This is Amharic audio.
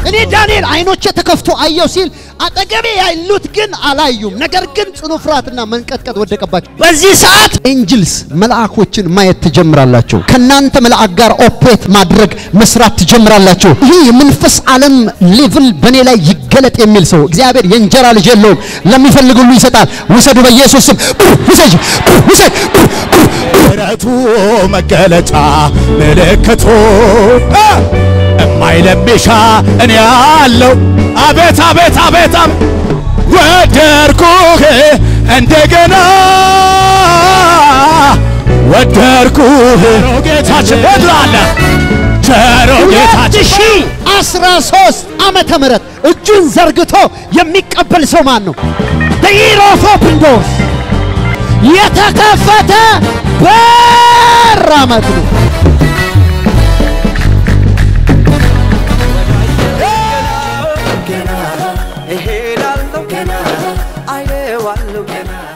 እኔ ዳንኤል አይኖቼ ተከፍቶ አየው ሲል አጠገቤ ያሉት ግን አላዩም። ነገር ግን ጽኑ ፍርሃትና መንቀጥቀጥ ወደቀባቸው። በዚህ ሰዓት ኤንጅልስ መልአኮችን ማየት ትጀምራላችሁ። ከእናንተ መልአክ ጋር ኦፕሬት ማድረግ መስራት ትጀምራላችሁ። ይህ የመንፈስ ዓለም ሌቭል በእኔ ላይ ይገለጥ የሚል ሰው እግዚአብሔር የእንጀራ ልጅ የለውም፣ ለሚፈልግ ሁሉ ይሰጣል። ውሰዱ፣ በኢየሱስ ስም ውሰጅ፣ ውሰድ። ምሕረቱ መገለጫ ምልክቱ እማይለምሻ እኔ ያለው አቤት አቤት አቤት አቤት ወደርኩህ እንደገና ወደርኩህ ጌታችን ወድላለ ቸሮ ጌታችን ሺህ አስራ ሶስት ዓመተ ምህረት እጁን ዘርግቶ የሚቀበል ሰው ማን ነው? the year of open doors የተከፈተ በር ዓመት ነው። ገና እሄዳለሁ ገና አየዋለሁ ገና